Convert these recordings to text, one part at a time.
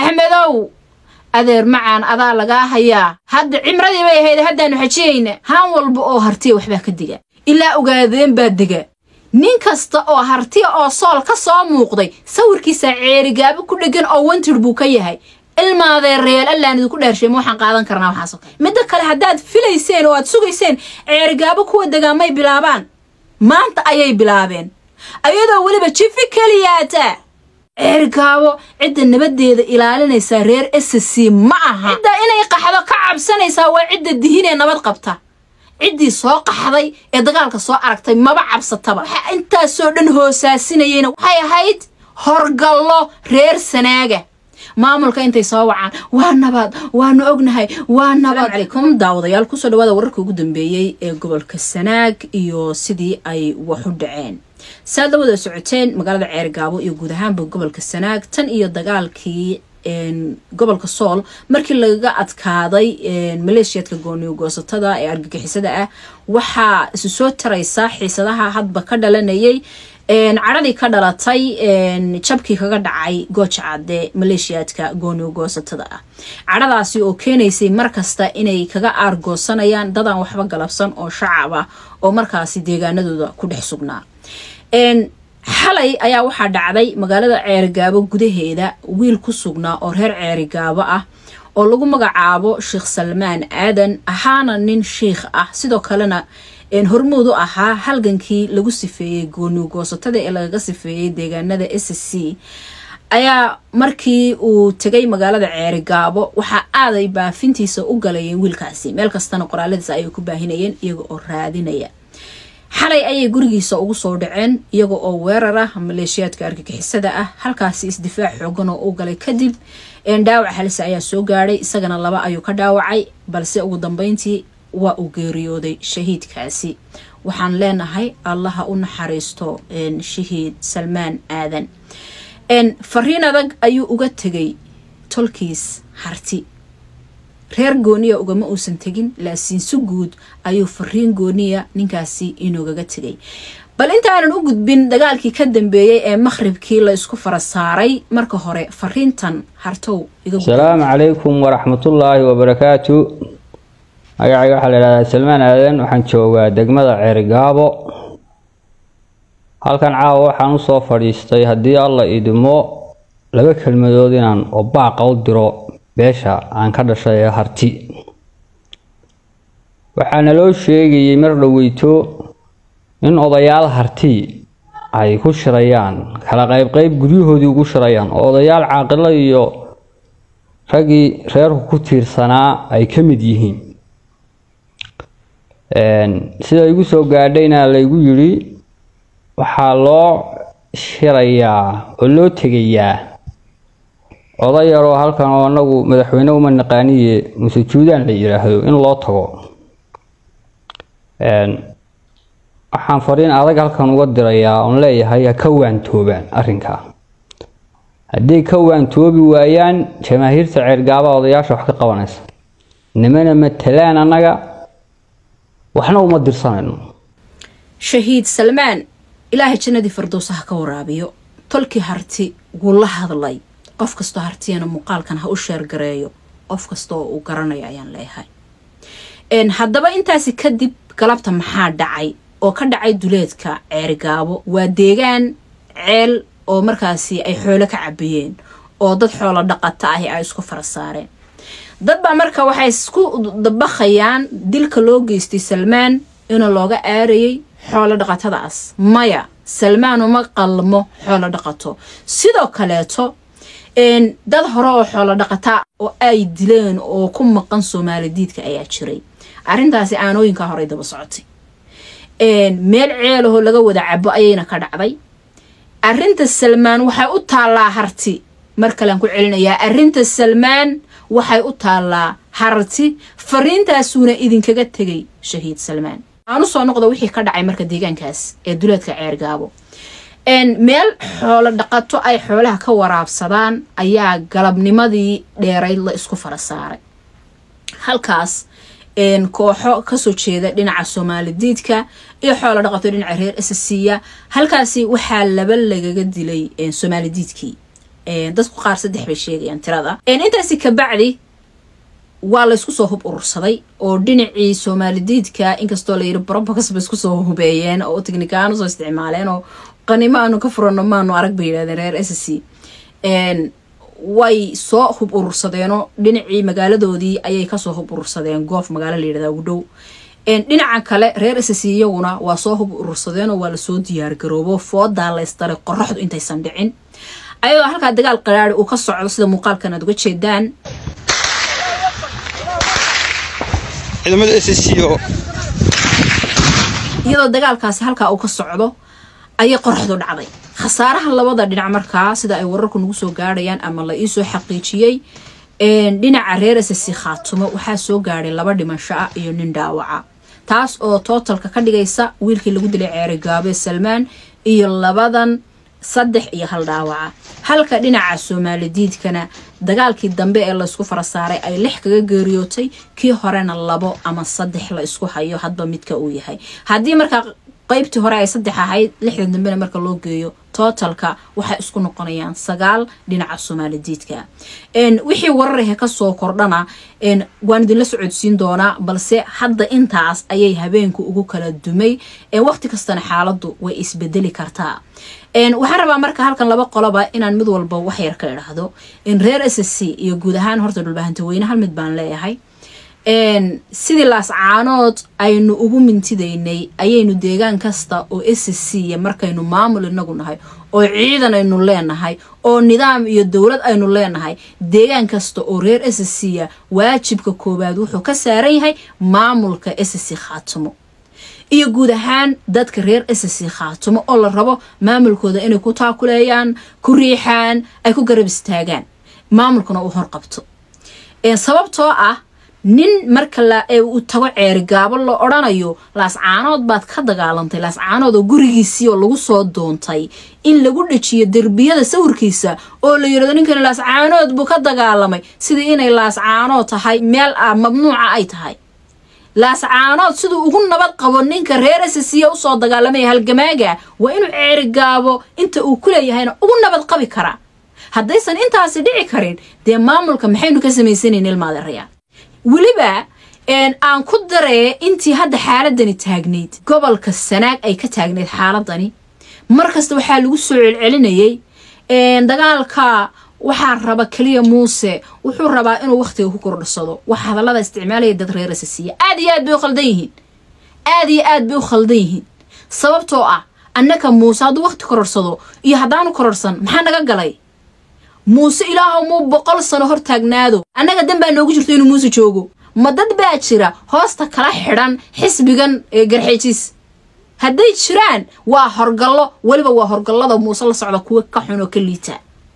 axmedow adeer macaan adaa lagaa hayaa hadda cimradii bay ahayd haddaannu xajiyayna haan walba oo hartiya waxbaa ka diga ilaa ogaadeen baa dega nin kasta oo hartiya oo sool ka soo muuqday sawirkiisa ceerigaabo ku dheggan oo wantir buu ka yahay ilmaadeereel allaan idinku dheersheema waxaan qaadan karnaa waxaasoo kale midda kale haddaad filayseen oo aad sugayseen ceerigaabo kuwa degaamay bilaabaan maanta ayay bilaabeen ayadoo weliba jifi keliyaata ceerigaabo cidda nabadeeda ilaalinaysaa reer s c ma aha cidda inay qaxdo ka cabsanaysaa waa cidda dihinee nabad qabta ciddii soo qaxday ee dagaalka soo aragtay maba cabsataba waxaa intaasoo dhan hoosaasinayeyna waxay ahayd horgallo reer sanaaga maamulka intay soo wacaan waa nabad waanu ognahay waa nabad calaykum daawadayaal kusoo dhawaada wararka ugu dambeeyey ee gobolka sanaag iyo sidii ay wax u dhaceen saad la wada socoteen magaalada ceergaabo iyo guud ahaanba gobolka sanaag tan iyo dagaalkii gobolka sool markii lagaga adkaaday maleeshiyadka gooniyo goosatada ee argagixisada ah waxaa isu soo taraysa xiisadaha hadba ka dhalanayay cadhadii ka dhalatay jabkii kaga dhacay gooja cadde maleeshiyaadka gooniyo goosatada ah cadhadaasi oo keenaysay markasta inay kaga aargoosanayaan dadaan waxba galabsan oo shacab ah oo markaasi deegaanadooda ku dhex sugnaa xalay ayaa waxaa dhacday magaalada ceerigaabo gudaheeda wiil ku sugnaa oo reer ceerigaabo ah oo lagu magacaabo sheekh salmaan aadan ahaana nin shiikh ah sidoo kalena hormuud u ahaa halgankii lagu sifeeyey gooniyo goosatada ee lagaga sifeeyey deegaanada s c ayaa markii uu tegay magaalada ceerigaabo waxaa aaday baafintiisa u galayeen wiilkaasi meel kastana qoraaladiisa ayay ku baahinayeen iyaga oo raadinaya xalay ayay gurigiisa ugu soo dhaceen iyaga oo weerar ah maleeshiyaadka argagixisada ah halkaasi isdifaac xoogan oo u galay kadib dhaawac halise ayaa soo gaadhay isagana laba ayuu ka dhaawacay balse ugu dambeyntii waa uu geeriyooday shahiidkaasi waxaan leenahay allaha u naxariisto shahiid salmaan aadan fariin adag ayuu uga tegay tolkiis harti reer gooniya ugama uusan tegin laakiin si guud ayuu fariin gooniya ninkaasi inugaga tegay bal intaanan u gudbin dagaalkii ka dambeeyey ee makhribkii la isku fara saaray marka hore fariintan hartow asalaamu calaykum waraxmatullaahi wabarakaatu magacayga waxaa la yidhahdaa salmaan aadan waxaan joogaa degmada ceerigaabo halkan caawa waxaan usoo fadhiistay haddii alla idimo laba kelmadood inaan obaaqa u diro beesha aan ka dhashay ee harti waxaana loo sheegayay mar dhoweyto in odayaal harti ay ku shirayaan kala qaybqeyb guryahoodii ugu shirayaan oo odayaal caaqilo iyo raggii reerku ku tiirsanaa ay ka mid yihiin sida igu soo gaadhayna laygu yidhi waxaa loo shirayaa oo loo tegayaa oday yaroo halkan oo anagu madaxweyne uma naqaaniye muse juudaan la yidhaahdo in loo tago waxaan fariin adag halkan uga dirayaa oon leeyahay ha ka waantoobaan arrinkaa hadday ka waantoobi waayaan jamaahiirta ceergaaba odayaasha wax ka qabanaysa nimana matalaan annaga waxna uma dirsanayno shahiid salmaan ilaahay jannadii firdowsa ha ka waraabiyo tolkii harti wuu la hadlay qof kastoo hartiyana muuqaalkan ha u sheergareeyo qof kasta oo uu garanayo ayaan leeyahay haddaba intaasi kadib galabta maxaa dhacay oo ka dhacay duleedka ceerigaabo waa deegaan ceel oo markaasi ay xoolo ka cabiyeen oo dad xoolo dhaqata ahi ay isku fara saareen dad baa marka waxay isku dabaqayaan dilka loo geystay salmaan inuu looga aarayay xoolo dhaqatadaas maya salmaan uma qalmo xoolo dhaqato sidoo kaleeto dad hore oo xoolo dhaqata oo ay dileen oo ku maqan soomaali diidka ayaa jiray arrintaasi aanooyinkaa horey daba socotay meel ceelahoo laga wada cabo ayayna ka dhacday arrinta salmaan waxay u taallaa harti mar kalean ku celinayaa arrinta salmaan waxay u taallaa harti fariintaasuuna idinkaga tegay shahiid salmaan aan usoo noqda wixii ka dhacay marka deegaankaas ee duleedka ceergaabo meel xoolo dhaqato ay xoolaha ka waraabsadaan ayaa galabnimadii dheerayd la isku fara saaray halkaas kooxo kasoo jeeda dhinaca soomaali diidka iyo xoolo dhaqato dhinaca reer ssya halkaasi waxaa laba lagaga dilay soomaali diidkii dadku qaar saddex bay sheegayaan tirada intaasi kabacdi waa laysku soo hub urursaday oo dhinacii soomaalidiidka inkastoo layiri brobocas ba isku soo hubeeyeen oo tignikaan usoo isticmaaleen oo qanimo aanu ka furano maanu arag bay yidhahdeen reer s c way soo hub urursadeenoo dhinacii magaaladoodii ayay kasoo hub urursadeen goof magaalo layidhahda ugu dhow dhinaca kale reer s c iyaguna waa soo hub urursadeenoo waa lasoo diyaargaroobo foodaa laystaray qoraxdu intaysan dhicin ayagoo halkaa dagaal qaraari uu ka socdo sida muuqaalkan aad uga jeedaan iyadoo dagaalkaasi halkaa uu ka socdo ayay qoraxdu dhacday khasaaraha labada dhinac markaa sida ay wararku nagu soo gaadhayaan ama la iisoo xaqiijiyey dhinaca reer s c khaatumo waxaa soo gaadhay laba dhimasho ah iyo nin dhaawaca taas oo tootalka ka dhigaysa wiilkii lagu dilay ceeri gaabe salmaan iyo labadan saddex iyo hal dhaawaca halka dhinaca soomaalidiidkana dagaalkii dambe ee laysku fara saaray ay lix kaga geeriyootay kii horena labo ama saddex la isku hayo hadba midka uu yahay haddii markaa qaybtii hore ay saddex ahayd lixdan dambena marka loo geeyo tootalka waxay isku noqonayaan sagaal dhinaca soomaalidiidka wixii wararahe kasoo kordhana waan idinla socodsiin doonaa balse hadda intaas ayay habeenku ugu kala dumay waqti kastana xaaladu way isbedeli kartaa waxaan rabaa marka halkan laba qoloba inaan mid walba waxyar ka idhaahdo reer s c iyo guud ahaan horta dhulbahantaweyne hal mid baan leeyahay sidii laascaanood aynu ugu mintidaynay ayaynu deegaan kasta oo s c markaynu maamul inagu nahay oo ciidan aynu leenahay oo nidaam iyo dowlad aynu leenahay deegaan kasta oo reer s c waajibka koowaad wuxuu ka saaran yahay maamulka s c khaatimo iyo guud ahaan dadka reer s c khaatumo oo la rabo maamulkooda inay ku taakuleeyaan ku riixaan ay ku garab istaagaan maamulkuna uu horqabto sababtoo ah nin marka uu tago ceeri gaabo la odhanayo laascaanood baad ka dagaalantay laascaanood oo gurigiisii oo lagu soo doontay in lagu dhajiyo derbiyada sawirkiisa oo la yirahdo ninkani laascaanood buu ka dagaalamay sidii inay laascaanood tahay meel ah mamnuuca ay tahay laascaanood siduu ugu nabad qabo ninka reer sisiya usoo dagaalamaya halgamaaga waa inuu ceeri gaabo inta uu ku leeyahayna ugu nabad qabi karaa haddaysan intaasi dhici karin dee maamulka maxaynu ka samaysanayn ilmaadeerayaa weliba aan ku daree intii hadda xaaladani taagnayd gobolka sanaag ay ka taagnayd xaaladani markasta waxaa lagu soo celcelinayay dagaalka waxaa raba keliya muuse wuxuu rabaa inuu wakhtiga ku kordhsado wax hadallada isticmaalaya dad reer sisiya aad iyo aad bay u khaldan yihiin aad iyo aad bay u khaldan yihiin sababtoo ah annaka muuse hadduu wakhti kororhsado iyo haddaanu kororhsan maxaa naga galay muuse ilaahow muu boqol sano hor taagnaado annaga dan baa noogu jirto inuu muuse joogo ma dad baa jira hoosta kala xidhan xisbigan ee garxeejis hadday jiraan waa horgallo weliba waa horgallada muuse la socda kuwa ka xun oo ka liita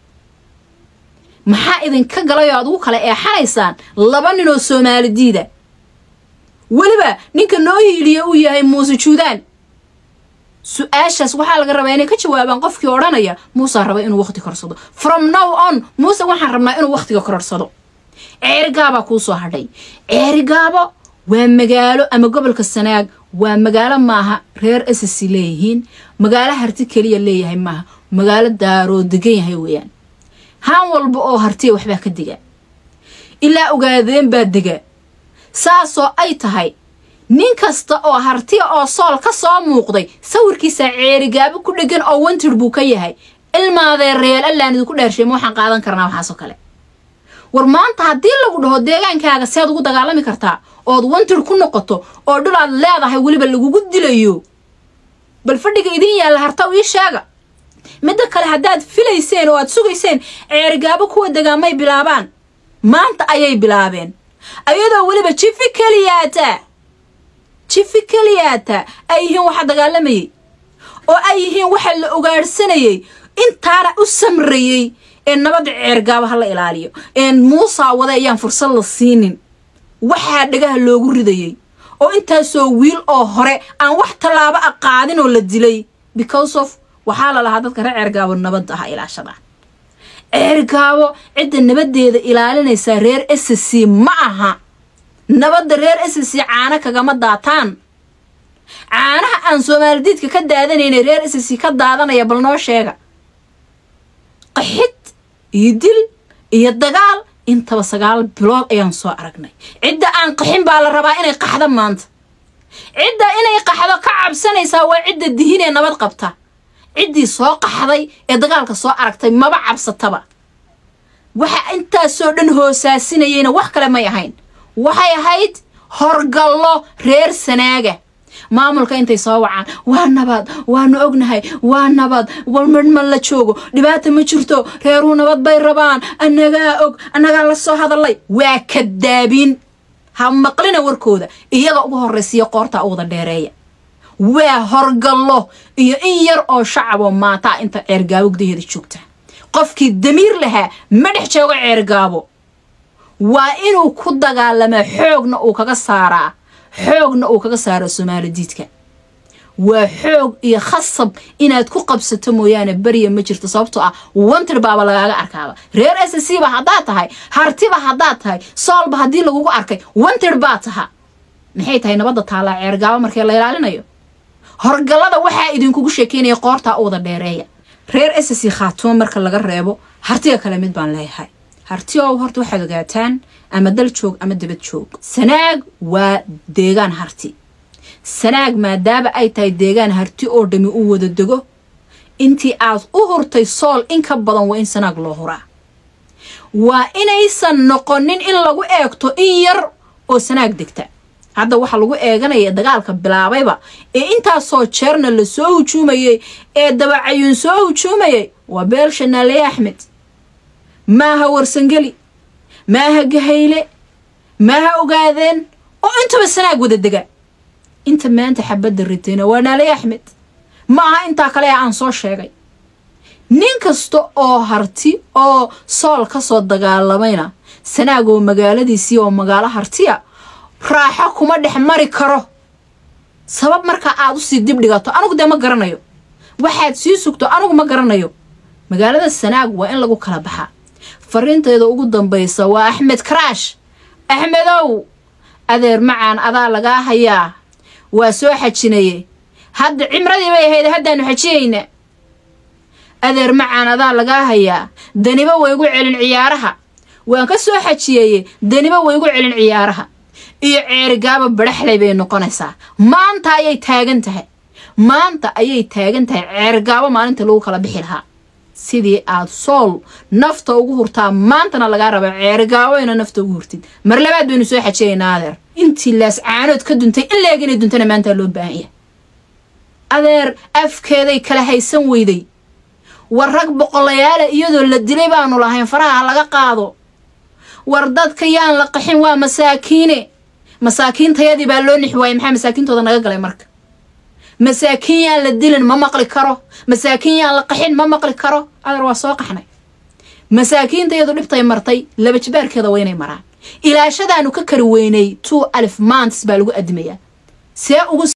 maxaa idinka galayoo aad ugu kala eexanaysaan laba nin oo soomaali diida weliba ninka noo hiiliya uu yahay muuse juudaan su-aashaas waxaa laga rabaa inay ka jawaabaan qofkii odhanaya muusaa raba inuu wakhti korsado from now on muuse waxaan rabnaa inuu wakhtiga kororsado ceerigaabaa kuu soo hadhay ceerigaabo waa magaalo ama gobolka sanaag waa magaalo maaha reer ss leeyihiin magaalo harti keliya leeyahay maaha magaalo daaroo degan yahay weeyaan haan walba oo hartiya waxbaa ka dega ilaa ogaadeen baa dega saasoo ay tahay nin kasta oo hartiya oo sool ka soo muuqday sawirkiisa ceerigaabo ku dhegan oo wantir buu ka yahay ilmaadee reel allaan idinku dheersheema waxaan qaadan karnaa waxaasoo kale war maanta haddii lagu dhaho deegaankaaga sead ugu dagaalami kartaa ood wantir ku noqoto oo dhul aad leedahay weliba lagugu dilayo bal fadhiga idin yaalla harta ii sheega midda kale haddaad filayseen oo aad sugayseen ceerigaabo kuwa degaamay bilaabaan maanta ayay bilaabeen ayadoo weliba jifi keliyaata jifi keliyaata ay yihiin waxa dagaalamayay oo ay yihiin waxa la ogaadhsanayay intaana u samrayey ee nabadda ceergaaba ha la ilaaliyo een muusaa wada ayaan fursad la siinin waxaa dhagaha loogu ridayay oo intaasoo wiil oo hore aan wax tallaabo a qaadin oo la dilay because of waxaa la lahaa dadka reer ceergaabo nabadda ha ilaashada ceergaabo cidda nabaddeeda ilaalinaysaa reer s c ma aha nabadda reer s c caano kagama daataan caanaha aan soomaalidiidka ka daadanayna reer s c ka daadanaya bal noo sheega qaxid iyo dil iyo dagaal intaba sagaal bilood ayaan soo aragnay cidda aan qaxin baa la rabaa inay qaxdo maanta cidda inay qaxdo ka cabsanaysaa waa cidda dihinee nabad qabta ciddii soo qaxday ee dagaalka soo aragtay maba cabsataba waxa intaasoo dhan hoosaasinayeyna wax kale may ahayn waxay ahayd horgallo reer sanaaga maamulka intay soo wacaan waa nabad waanu ognahay waa nabad warmarma la joogo dhibaata ma jirto reeruhu nabad bay rabaan annagaa og annagaa la soo hadallay waa kadaabiin ha maqlina warkooda iyaga ugu horraysiya qoortaa u wada dheereeya waa horgallo iyo in yar oo shacaboo maataa inta ceergaabo gudaheeda joogta qofkii damiir lahaa ma dhex joogo ceergaabo waa inuu ku dagaalamaa xoogna uu kaga saaraa xoogna uu kaga saaro soomaali diidka waa xoog iyo khasab inaad ku qabsato mooyaane beriya ma jirto sababtoo ah wantir baaba lagaaga arkaaba reer s c ba haddaad tahay hartiba haddaad tahay soolba haddii lagugu arkay wantir baa taha maxay tahay nabadda taallaa ceergaabo markii la ilaalinayo horgallada waxaa idinkugu sheekeynaya qoortaa u wada dheereeya reer s c khaatumo marka laga reebo hartiga kale mid baan leeyahay harti ow horta waxaad ogaataan ama dal joog ama dabad joog sanaag waa deegaan harti sanaag maadaama ay tahay deegaan harti oo dhami u wada dego intii aad u hurtay sool in ka badan waa in sanaag loo huraa waa inaysan noqonin in lagu eegto in yar oo sanaag degta hadda waxaa lagu eeganaya dagaalka bilaabayba ee intaasoo jeerna la soo hujuumayay ee dabacayuun soo hujuumayay waa beel shanaale axmed maaha warsangeli maaha gahayle maaha ogaadeen oo intaba sanaag wada dega inta maanta xabadda ritayna waa naale axmed ma aha intaa kale ee aan soo sheegay nin kasta oo harti oo sool ka soo dagaalamayna sanaag oo magaaladiisii oo magaalo hartiya raaxo kuma dhex mari karo sabab markaa aad usii dib dhigato anugu dee ma garanayo waxaad sii sugto anugu ma garanayo magaalada sanaag waa in lagu kala baxaa fariinteeda ugu dambaysa waa axmed karaash axmedow adeer macaan adaa lagaa hayaa waa soo xajinaye hadda cimradii bay ahayd haddaanu xajiyayna adeer macaan adaa lagaa hayaa daniba waygu celin ciyaaraha waan ka soo xajiyeye daniba waygu celin ciyaaraha iyo ceerigaaba badhaxlay bay noqonaysaa maanta ayay taagan tahay maanta ayay taagan tahay ceerigaabo maalinta lagu kala bixi lahaa sidii aad sool nafta ugu hurtaa maantana lagaa raba ceerigaabo ina nafta ugu hurtid mar labaad baynu soo xajiyaynaa adeer intii laas caanood ka duntay in leeg inay duntana maantaa loo baahan yahay adeer afkeeday kala haysan weyday war rag boqolayaala iyadoo la dilay baanu lahayn faraha laga qaado war dadka yaan la qaxin waa masaakiine masaakiintayadii baa loo nixi waayey maxaa masaakiintooda naga galay marka masaakiin yaan la dilin ma maqli karo masaakiin yaan la qaxin ma maqli karo adeer waa soo qaxnay masaakiintayadu dhibtay martay laba jibaarkeeda waa inay maraan ilaashadaanu ka kari weynay two alif maantis baa lagu adimayaa see ugu